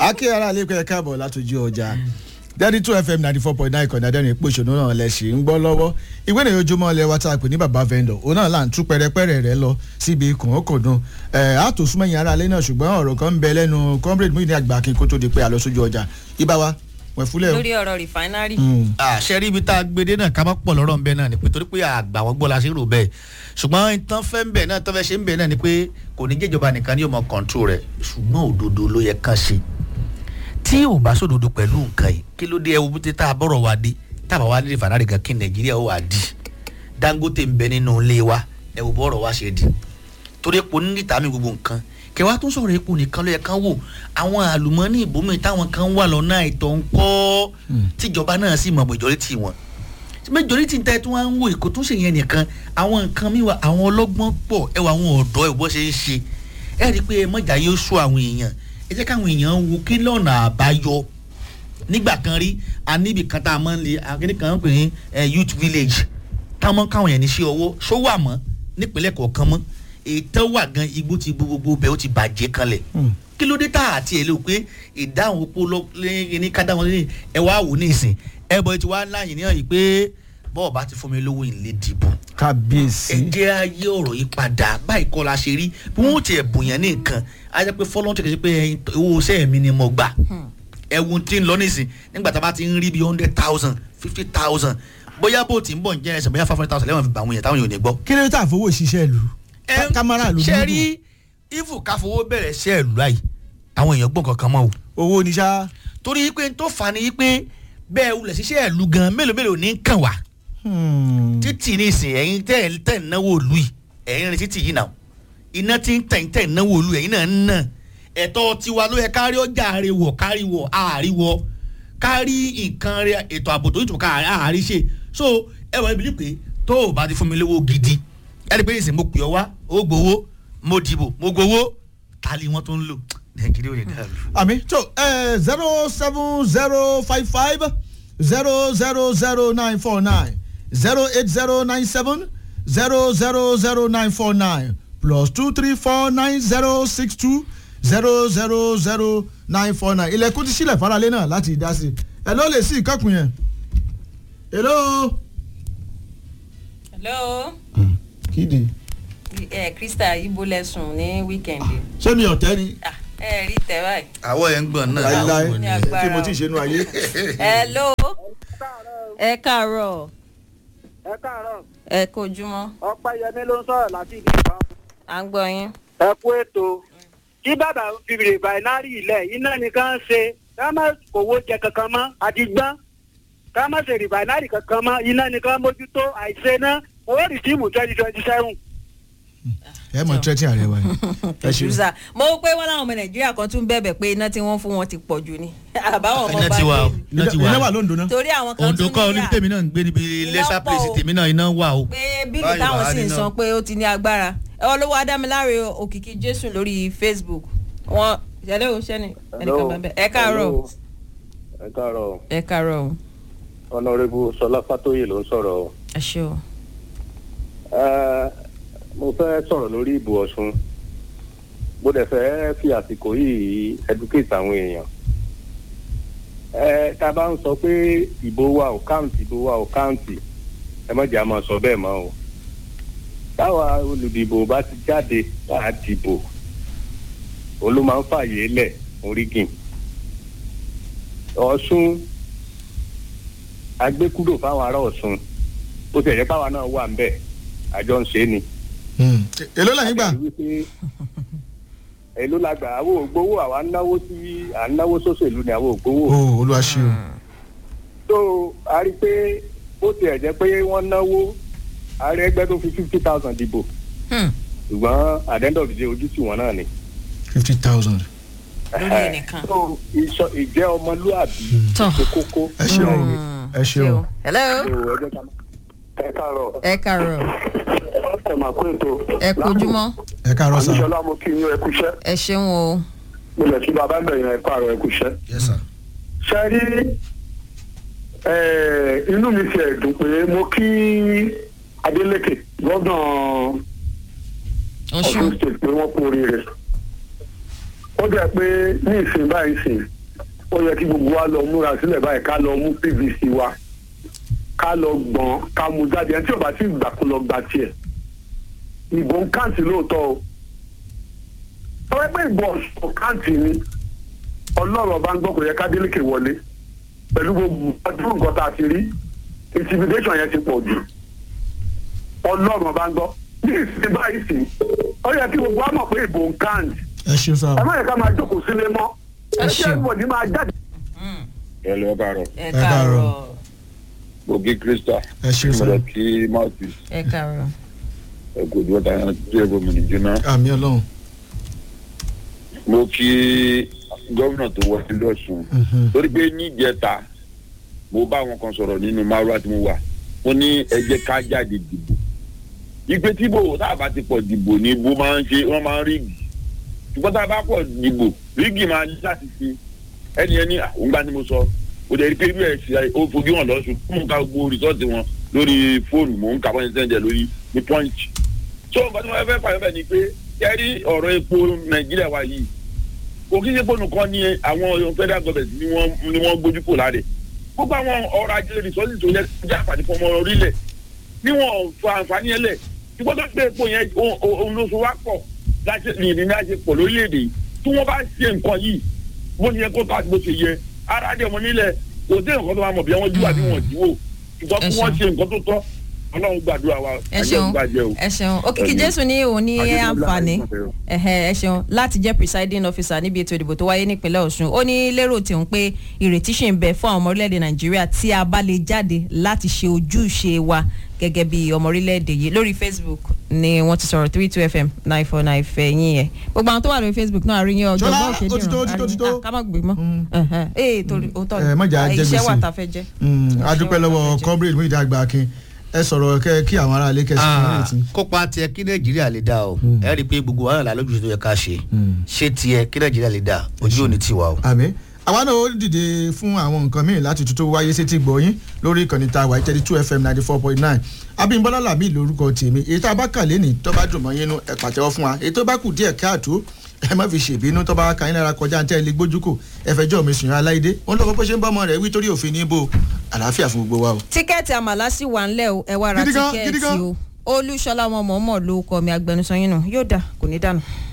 akí ara àlékún ẹ káàbọ̀ látòjú ọjà thirty two fm ninety four point nine kan dáadẹ́rìn pé òṣèlú náà lẹ ṣì ń gbọ́ lọ́wọ́ ìwé ìròyìn ojúmọ́ ilẹ̀ wa tá a pè ní baba vendor òun náà là ń tú pẹ́rẹ́pẹ́rẹ́ rẹ lọ síbi kòókòdùn ẹ̀ á tó súnmọ́ ìyẹn ara alẹ́ náà ṣùgbọ́n ọ̀rọ̀ kan ń bẹ lẹ́nu comrade mú ìní àgbà kí n kó tó di pé a lọ sójú ọjà ibà wa wẹ̀ fúlẹ̀ o. lórí ọ̀rọ̀ rìfáínárì. àṣẹ rí ibi tá a gbede náà ká má pọ̀ lọ́rọ̀ ń bẹ náà ni pé torí pé àgbà wọn gbọ́ la ṣe rò bẹ́ẹ̀ ṣùgbọ́n ìtàn fẹ́ ń bẹ̀ náà tọ́fẹ́ ṣe ń bẹ̀ náà ni pé kò ní jẹ́jọba nìkan ni yóò mọ kọ̀ǹtró rẹ̀ ṣùgbọ́n òdodo ló yẹ kán ṣe tí ò bá sódodo pẹ̀lú nǹkan yìí kí ló dé ẹwú bí tá a bọ̀rọ̀ wa dé tá a bá wa lè fànárì gan kí nàìjíríà ó wà di dangote ń bẹ nínú ilé wa ẹwù bọ̀rọ̀ wa ṣe di torí epo ní níta mi gbogbo nǹkan kẹwàá tó sọ̀rọ̀ epo nìkan ló yẹ kán wò àwọn àlùmọ́ọ́nì ìbòmí táwọn kan wà lọ́nà àìtọ́ ń kọ́ tíjọba náà sì mọ̀ majority wọn majority ń tẹ́ tí wọ́n ń wò èkó tó ṣe yẹn nìkan àwọn nǹkan mi wà àwọn ọlọ́gbọ́n pọ̀ ẹ wà àwọn ọ̀dọ́ ẹ̀ bọ́ ṣe ń ṣe ẹ rí i pé mọ̀jà yóò sọ àwọn èèyàn ẹ jẹ́ káwọn èèyàn wo kí lọ́nà àbáyọ nígbà kan rí a níbi kan tá a máa ń le akéde kan ń pè ní youth village táwọn káwọn yẹn ní ṣe ọwọ́ ṣó wà mọ́ nípínlẹ̀ kọ̀ọ̀kan mọ́ ètò wà gan igbó ti gbogbo bẹ́ẹ̀ ó ti bàjẹ́ kanlẹ̀ kí ló dé tá àti ẹ̀ ló pé ìdáhùn opó lẹ́yìn ní kádà wọn lẹ́yìn ẹ wá wò ní ìsìn ẹ bọ̀ ti wá láyìn ní ọ̀yìn pé bọ́ọ̀ bá ti fún mi lówó ìlé dìbò kábíyèsí. ẹ jẹ́ ayé ọ̀rọ̀ yìí padà báyìí kọ́ la ṣe rí bí wọ́n ti ẹ̀bùn yẹn ní nǹkan á jẹ́ pé fọ́lọ́n tó kẹ́ ṣe pé owó iṣẹ́ mi ni mo gbà ẹ̀wùn tí ń lọ nísìn nígbà tá a bá ti ń rí bí hundred thousand fifty thousand bóyá bó ti ń bọ̀ ń jẹ́ ẹsẹ̀ bóyá five hundred thousand lẹ́wọ̀n fi bà àwọn yẹn táwọn yóò ní gbọ́. kí ló dé tá a fowó ṣiṣẹ́ ìlú kámárà ló ṣe rí ifu káfowó bẹ̀rẹ̀ ṣẹ́ ìlú láyìí àwọn èèyàn gbọ́n kankan mọ́ o. owó ni ṣá. torí pé tó fà ní pé bẹ́ẹ̀ wulẹ̀ ṣiṣẹ́ ìlú gan mélòó mélòó ní kàn wá títì ní ìsìn ẹ̀yin tẹ̀ tẹ̀ náwó òlu yìí ẹ̀yin rìn títì yìí náà iná tí ń tẹ̀ tẹ̀ náwó òlu ẹ̀yin náà ń nà ẹ̀tọ́ tiwa ló yẹ kárí ọjà àríwọ̀ káríwọ̀ àríwọ̀ kárí nǹkan rẹ ètò ààbò tó ìtùkà àárí ṣe so ẹ wọ ibi pé tó o bá ti fún mi lówó gidi ẹ rí i pé ìsìn mo pè ọ wá ó gbowó mo dìbò mo gbowó ta ni wọ́n tó ń lò nàìjíríà ò ní dàrú. àmì tó zero seven zero five five zero zero zero nine four nine zero eight zero nine seven zero zero zero nine four nine plus two three four nine zero six two zero zero zero nine four nine ilẹ̀kùn ti sílẹ̀ faralé náà láti dá sí i ẹ̀ ló lè sí ìkọ́kùn yẹn. hello. hello. kídi. ẹ krista ibo lẹsùn ní wíkẹndì. ṣé mi ọ̀tẹ́ ni. ẹ rí tẹ báyìí. àwọ̀ ẹ̀ ń gbọ̀n náà. láíláí ní agbára kí mo ti ṣe nu ayé. hello. ẹ káàárọ̀ ẹ káàárọ̀ ẹ kojúmọ́ ọpẹ́yẹmí ló ń sọ̀rọ̀ láti ìdí ìbọn. à ń gbọ́ yín. ẹ kú ètò tí bàbá fi rìbáínárì ilẹ̀ iná nìkan ṣe ká má kówó jẹ kankan mọ́ àdìgbọ́n ká má ṣe rìbáínárì kankan mọ́ iná nìkan mójútó àìṣe náà owó rìsíìmù twenty twenty seven. ẹ mọ tẹ́tí ààrẹ wa ni. ẹ ṣe ṣùgbọ́n mo rò pé wọ́n láwọn ọmọ nàìjíríà kan tún bẹ̀bẹ̀ pé iná tí wọ́n fún wọn ti pọ̀ jù ni àbáwọn ọmọ iná bá ti wà o dé iná ti wà iná o. wà lóńdó náà. torí àwọn kan òǹdó tún kọ́ oníbi níyà tèmi náà ń gbé níbi Iná lẹ́sà pọ̀ pèsè o. tèmi náà iná wà o. pé bílù Báyìí táwọn wà á sì ń níná. san pé ó ti ní agbára ẹ olówó adámiláre òkìkí jésù lórí facebook wọn ṣẹlẹ o ṣẹni ẹnìkan bá bẹ ẹ káàárọ̀ ẹ káàárọ̀ ẹ káàárọ̀ o ọ̀nàrẹ́bù sọlá fàtóyè ló ń sọ̀rọ̀ o. ẹ ṣe o. Ẹ, mo fẹ́ sọ̀rọ̀ lórí ìbò ọ̀ṣun mo dẹ̀ fẹ́ fi àsìkò yìí educate àwọn èèyàn. ẹ tá a bá ń sọ pé ìbò wa ò káùntì ìbò wa ò káùntì ẹ má jẹ́ a máa sọ bẹ́ẹ̀ mọ́ o. táwa olùdìbò bá ti jáde tá a dìbò òun ló máa ń fààyè lẹ̀ orígìn. ọ̀ṣun agbẹ́kúrò fáwọn ará ọ̀ṣun bó ti ẹ̀jẹ̀ báwa náà wà ń bẹ̀ àjọ ń ṣe é ni. èló lẹ́yìn gbà. Àti wípé èló la gbà àwọn ògbówó àwa ń náwó sí à ń náwó sóṣèlú ni àwọn ògbówó. o olúwa ṣe o. tó a rí i pé bó ti ẹ̀jẹ̀ pé wọ́n náwó ààrẹ ẹgbẹ́ tó fi fifty thousand dìbò Hmm. ṣùgbọ́n at the end of the day ojú tì wọ́n náà ni. fifty thousand. lórí ẹnìkan. so ìṣọ- ìjẹ́ ọmọlúàbí Tọ́. ṣe kókó. ẹ ṣe o ẹ ṣe o. hello So, ẹ jẹ́ ká- ẹ káàárọ̀ ẹ káàárọ̀ ẹ máa kó ètò. ẹ kojúmọ́ ẹ káàárọ̀ sá. àníṣọlá mo kí yín ẹ kúṣẹ́ ẹ ṣeun o. mo lè kí bàbá bẹ̀rẹ̀ ẹ káàárọ̀ ẹ kúṣẹ́. yes sir. ṣe rí eh, inú mi ti ẹ̀dùn pé mo kí Adeleke gómìnà ọ̀ṣun Ọ̀ṣun state pé wọ́n kú oríire ó jẹ́ pé ní ìsìn báyìí sìn ó yẹ kí gbogbo wa lọ múra sílẹ̀ báyìí ká lọ mú pvc wa ká lọ gbọ̀n ká mú jáde ẹni tí ò bá ti gbà kó lọ gba tiẹ̀ ìbò ń káǹtì lóòótọ́ o tọ́wọ́ pé ìbò ọ̀sán káǹtì ni ọlọ́run ọba ń gbọ́ kò yẹ ká délékè wọlé pẹ̀lú gbogbo ọdún nǹkan tá a ti rí intimidation yẹn ti pọ̀ jù ọlọ́run ọba ń gbọ́ ní ìsìn báyìí sí ó yẹ kí gbogbo wa mọ̀ pé ìbò ń káǹtì ẹ ṣeun sá ẹ má yẹ ká máa jókòó sílé mọ́ Ẹ ẹ ṣeun. jẹ́ ìwọ̀dí máa jáde. ẹ lọ káàárọ̀ ẹ káàárọ̀. káàárọ̀ ògì krista ẹ ṣeun sá mo kí mouthpiece ẹ káàárọ̀ ẹ̀kọ́ ìdúró ta ẹran tí ẹ̀kọ́ mi nìjúná àmì ọlọ́run mo kí gómìnà tó wọlé lọ́sùn Mhm. torí pé níjẹta mo bá àwọn kan sọ̀rọ̀ nínú márùá tí mo wà mo ní ẹ jẹ́ ká jáde dìbò ìpè tíbò tá a bá ti pọ̀ dìbò ní ibo máa ń ṣe wọ́n máa ń rígì ṣùgbọ́n tá a bá pọ̀ dìbò rígì máa ní láti ṣe ẹni ẹni òun gbá ni mo sọ o dẹ̀ rí pé bí ẹ̀ ṣe ó fojú hàn lọ́sùn mò ń ka gbogbo rìsọ́ọ̀tì wọn lórí fóònù mò ń kà wọ́n ṣe sẹ́ńdẹ̀ lórí ní pọ́ǹchì so nǹkan tí wọ́n fẹ́ fà bẹ́ẹ̀ ni pé kẹ́rí ọ̀rọ̀ epo nàìjíríà wa yìí kò kí ṣe pé nìkan ni àwọn federal government ni wọ́n ni wọ́n gbójú kò láre gbogbo àwọn ọrọ̀ ajé resources tó yẹ kí jẹ́ àǹfààní fún ọmọ orílẹ̀ ni wọ́n fa àǹfààní yẹn lẹ̀ ṣùgbọ́n tó gbé epo yẹn òun- òun ló so wá pọ̀ láti ní ní láti pọ̀ lórílẹ̀‐èdè yìí tí wọ́n bá ṣe nǹkan yìí bó ṣe yẹ kó tó àti bó ṣe yẹ ara dẹ̀ mọ́ nílẹ̀ kò sí nǹkan tó máa mọ̀ bí wọ́n jú àbí wọ́n jíwò ṣùgbọ́n Ẹ kí wọ́n ṣeun. ṣe nǹkan tó tọ́ ọlọ́run gbàdúrà wa ẹ ayé ṣeun ìgbàjẹ́ o. ẹ ṣeun òkìkí Ẹ̀yin. jésù ní òun ní Adébọ́lá àǹfààní Àìsàn. ẹ̀hẹ́, ẹ ṣeun láti jẹ́ presiding officer níbi ètò ìdìbò tó wáyé nípínlẹ̀ ọ̀ṣun ó ní lérò tòun pé ìrètí ṣì ń bẹ fún àwọn ọmọ orílẹ̀-èdè nàìjíríà tí a bá lè jáde láti ṣe ojúṣe wa gẹ́gẹ́ bí ọmọ orílẹ̀-èdè yìí lórí facebook ni wọ́n ti sọ̀rọ̀ three two fm nine four nine fẹ́ yín yẹn gbogbo àwọn tó wà lórí facebook náà àríyìn ọjọ́ Ṣọlá, bá òkè ó ti tó, ó ti tó, ó ti tó. ká má gbé mọ́ Mm. ẹ̀hẹ́, ee torí òótọ́ ẹ, mọ̀jà jẹ́ iṣẹ́ wà gbèsè. tá a fẹ́ jẹ́ Mm, a Iṣẹ́ dúpẹ́ wà tá a lọ́wọ́ fẹ́ jẹ́. comrade Muideen Agbakin ẹ sọ̀rọ̀ kẹ́ kí àwọn aráalé kẹ́sì fún Ah, ẹ̀rẹ́tì. kópa tiẹ̀ kí nàìjíríà lè dá o ẹ rí i pé gbogbo wàhálà lójúṣe tó yẹ ká ṣe ṣé tiẹ̀ kí nàìjíríà lè dá ojú òní tiwa o. àmì àwa náà ó dìde fún àwọn nǹkan míì láti tuntun wáyé sétí gbọ̀yìn lórí ìkànnì tá a wà thirty two fm ninety four point nine abimbola lami lórúkọ tèmi èyí tá a bá kà lẹ́nìí tó bá dùn mọ́ yín nú ẹ pàtẹ́wọ́ fún wa èyí tó bá kù díẹ̀ káàtó ẹ má fi ṣèbínú tó bá ka yín lára kọjá ntẹ́ ilé gbójú kò ẹ fẹjọ́ mi sùn aláìdé wọn lọ́kọ́ bó ṣe ń bá ọmọ rẹ̀ wí torí òfin ní ibo àlàáfíà fún gbogbo wa o. tíkẹ́ẹ̀tì àmàlà sì wà ńlẹ̀ o ẹ wá ra Gidi gan, gidi tíkẹ́ẹ̀tì gan. o olúṣọlá ọmọ mọ̀ọ́mọ̀ ló kọ́ mi agbẹnusọ yín nù yóò dà kò ní dànù.